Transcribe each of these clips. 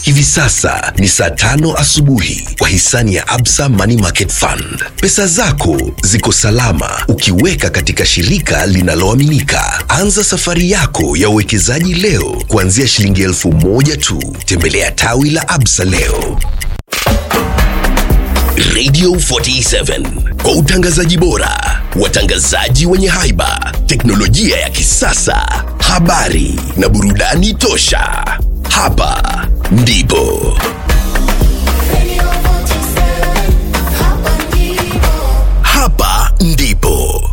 Hivi sasa ni saa tano asubuhi kwa hisani ya Absa Money Market Fund. Pesa zako ziko salama ukiweka katika shirika linaloaminika. Anza safari yako ya uwekezaji leo kuanzia shilingi elfu moja tu. Tembelea tawi la Absa leo. Radio 47 kwa utangazaji bora, watangazaji wenye haiba, teknolojia ya kisasa, habari na burudani tosha. Hapa ndipo hapa ndipo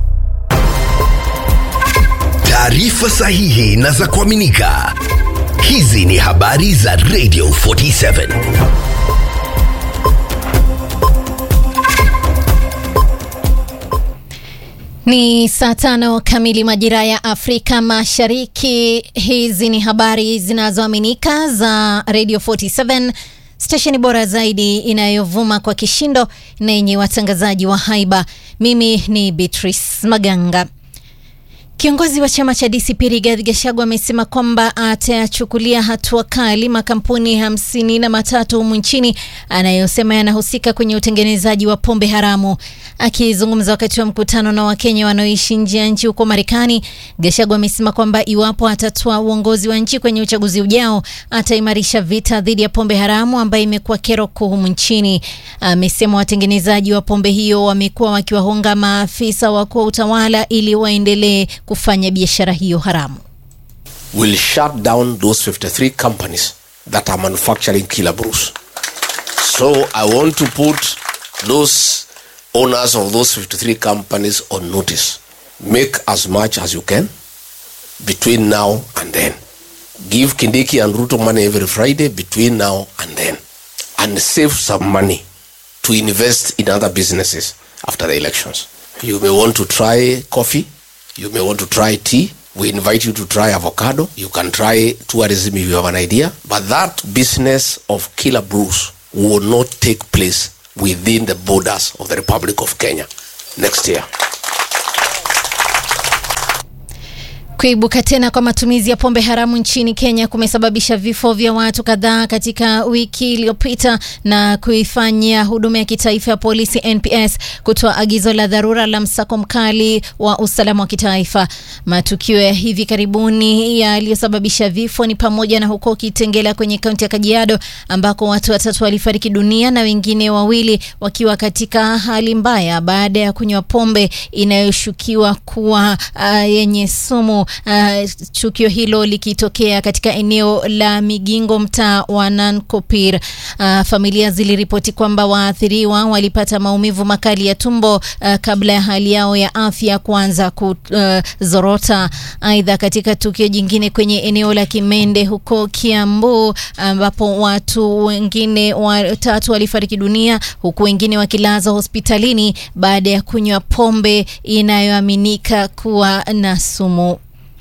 taarifa sahihi na za kuaminika. Hizi ni habari za Radio 47. Ni saa tano kamili majira ya Afrika Mashariki. Hizi ni habari zinazoaminika za Radio 47, stesheni bora zaidi inayovuma kwa kishindo na yenye watangazaji wa haiba. Mimi ni Beatrice Maganga. Kiongozi wa chama cha DCP Rigathi Gachagua amesema kwamba atayachukulia hatua kali makampuni hamsini na matatu humu nchini anayosema yanahusika kwenye utengenezaji wa pombe haramu. Akizungumza wakati wa mkutano na Wakenya wanaoishi nje ya nchi huko Marekani, Gachagua amesema kwamba iwapo atatoa uongozi wa nchi kwenye uchaguzi ujao, ataimarisha vita dhidi ya pombe haramu ambayo imekuwa kero kuu humu nchini. Amesema watengenezaji wa pombe hiyo wamekuwa wakiwahonga maafisa wakuu wa utawala ili waendelee kufanya biashara hiyo haramu. will shut down those 53 companies that are manufacturing killer brews. So I want to put those owners of those 53 companies on notice. Make as much as you can between now and then. Give Kindiki and Ruto money every Friday between now and then. And save some money to invest in other businesses after the elections. You may want to try coffee. You may want to try tea. We invite you to try avocado. You can try tourism if you have an idea. But that business of killer brews will not take place within the borders of the Republic of Kenya next year. Kuibuka tena kwa matumizi ya pombe haramu nchini Kenya kumesababisha vifo vya watu kadhaa katika wiki iliyopita na kuifanya huduma ya kitaifa ya polisi NPS kutoa agizo la dharura la msako mkali wa usalama wa kitaifa. Matukio ya hivi karibuni yaliyosababisha vifo ni pamoja na huko Kitengela kwenye kaunti ya Kajiado ambako watu watatu walifariki dunia na wengine wawili wakiwa katika hali mbaya baada ya kunywa pombe inayoshukiwa kuwa uh, yenye sumu. Uh, tukio hilo likitokea katika eneo la Migingo, mtaa wa Nankopir. Uh, familia ziliripoti kwamba waathiriwa walipata maumivu makali ya tumbo uh, kabla ya hali yao ya afya kuanza kuzorota. Aidha, katika tukio jingine kwenye eneo la Kimende huko Kiambu, ambapo watu wengine watatu walifariki dunia huku wengine wakilazwa hospitalini baada ya kunywa pombe inayoaminika kuwa na sumu.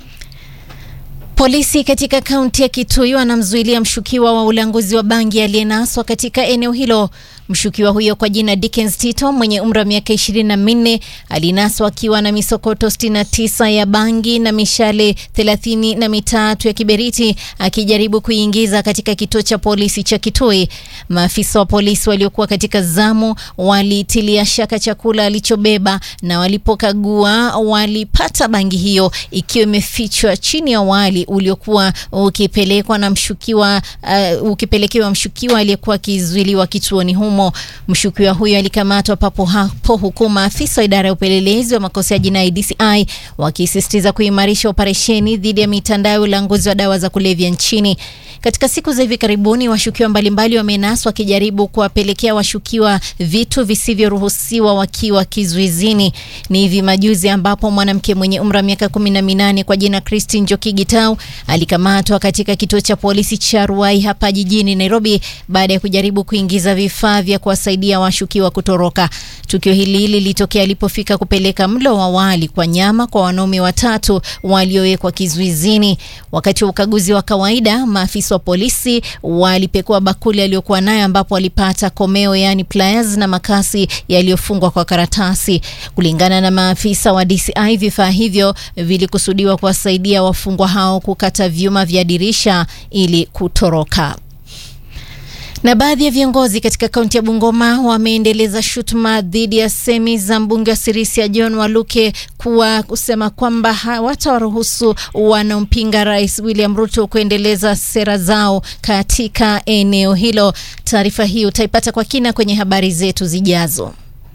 Polisi katika kaunti ya Kitui wanamzuilia mshukiwa wa ulanguzi wa bangi aliyenaswa katika eneo hilo. Mshukiwa huyo kwa jina Dickens Tito mwenye umri wa miaka ishirini na minne alinaswa akiwa na misokoto 69 ya bangi na mishale thelathini na mitatu ya kiberiti akijaribu kuiingiza katika kituo cha polisi cha Kitui. Maafisa wa polisi waliokuwa katika zamu walitilia shaka chakula alichobeba na walipokagua walipata bangi hiyo ikiwa imefichwa chini ya wali uliokuwa ukipelekwa na mshukiwa uh, ukipelekewa mshukiwa aliyekuwa akizuiliwa kituoni humo. Mshukiwa huyo alikamatwa papo hapo, huku maafisa wa idara ya upelelezi wa makosa ya jinai DCI wakisisitiza kuimarisha operesheni dhidi ya mitandao ya ulanguzi wa dawa za kulevya nchini. Katika siku za hivi karibuni, washukiwa mbalimbali wamenaswa wakijaribu kuwapelekea washukiwa vitu visivyoruhusiwa wakiwa kizuizini. Ni hivi majuzi ambapo mwanamke mwenye umri wa miaka kumi na minane kwa jina Christine Njoki Gitau alikamatwa katika kituo cha polisi cha Ruai hapa jijini Nairobi baada ya kujaribu kuingiza vifaa vya kuwasaidia washukiwa kutoroka. Tukio hili lilitokea alipofika kupeleka mlo wa wali kwa nyama kwa wanaume watatu waliowekwa kizuizini. Wakati wa ukaguzi wa kawaida, maafisa wa polisi walipekua bakuli aliyokuwa nayo ambapo walipata komeo, yaani pliers na makasi yaliyofungwa kwa karatasi. Kulingana na maafisa wa DCI, vifaa hivyo vilikusudiwa kuwasaidia wafungwa hao kukata vyuma vya dirisha ili kutoroka. Na baadhi ya viongozi katika kaunti ya Bungoma wameendeleza shutuma dhidi ya semi za mbunge wa Sirisia John Waluke kuwa kusema kwamba hawatawaruhusu wanaompinga Rais William Ruto kuendeleza sera zao katika eneo hilo. Taarifa hii utaipata kwa kina kwenye habari zetu zijazo.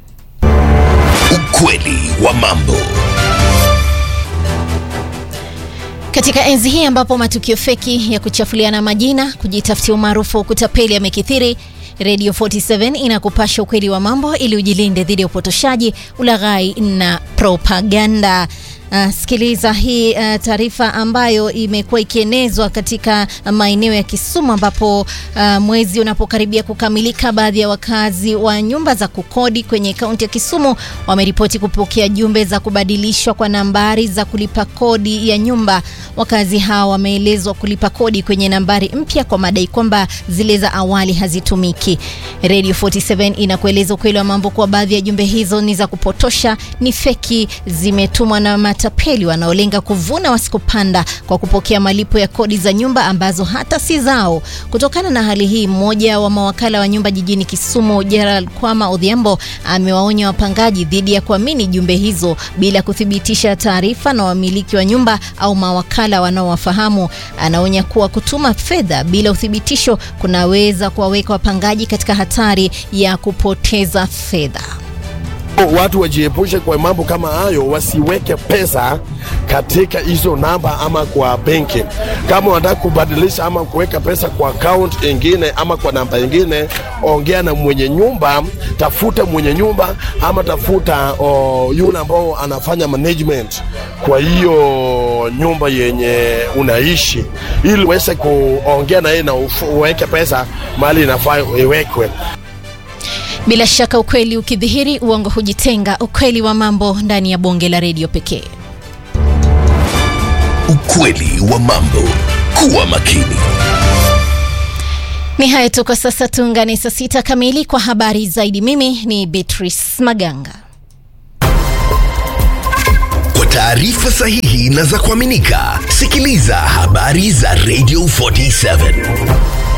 Ukweli wa mambo. Katika enzi hii ambapo matukio feki ya kuchafuliana majina, kujitafutia umaarufu wa kutapeli yamekithiri, Radio 47 inakupasha ukweli wa mambo ili ujilinde dhidi ya upotoshaji, ulaghai na propaganda. Uh, sikiliza hii uh, taarifa ambayo imekuwa ikienezwa katika maeneo ya Kisumu ambapo uh, mwezi unapokaribia kukamilika, baadhi ya wakazi wa nyumba za kukodi kwenye kaunti ya Kisumu wameripoti kupokea jumbe za kubadilishwa kwa nambari za kulipa kodi ya nyumba. Wakazi hao wameelezwa kulipa kodi kwenye nambari mpya kwa madai kwamba zile za awali hazitumiki. Radio 47 inakueleza ukweli wa mambo kuwa baadhi ya jumbe hizo ni za kupotosha, ni feki, zimetumwa na matapeli wanaolenga kuvuna wasikopanda kwa kupokea malipo ya kodi za nyumba ambazo hata si zao. Kutokana na hali hii, mmoja wa mawakala wa nyumba jijini Kisumu, Gerald Kwama Odhiambo, amewaonya wapangaji dhidi ya kuamini jumbe hizo bila kuthibitisha taarifa na wamiliki wa nyumba au mawakala wanaowafahamu. Anaonya kuwa kutuma fedha bila uthibitisho kunaweza kuwaweka wapangaji katika hatari ya kupoteza fedha. Watu wajiepushe kwa mambo kama hayo, wasiweke pesa katika hizo namba ama kwa benki. Kama wanataka kubadilisha ama kuweka pesa kwa account ingine ama kwa namba ingine, ongea na mwenye nyumba, tafuta mwenye nyumba ama tafuta oh, yule ambao anafanya management kwa hiyo nyumba yenye unaishi, ili uweze kuongea na yeye na uweke pesa mahali inafaa iwekwe. Bila shaka ukweli ukidhihiri, uongo hujitenga. Ukweli wa mambo ndani ya bonge la redio pekee. Ukweli wa mambo. Kuwa makini. Ni haya tu kwa sasa, tuungane saa sita kamili kwa habari zaidi. Mimi ni Beatrice Maganga. Kwa taarifa sahihi na za kuaminika, sikiliza habari za Radio 47.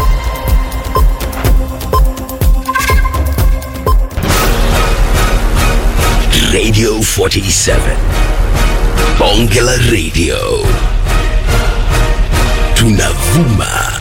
Radio 47. Bonge la Radio. Tunavuma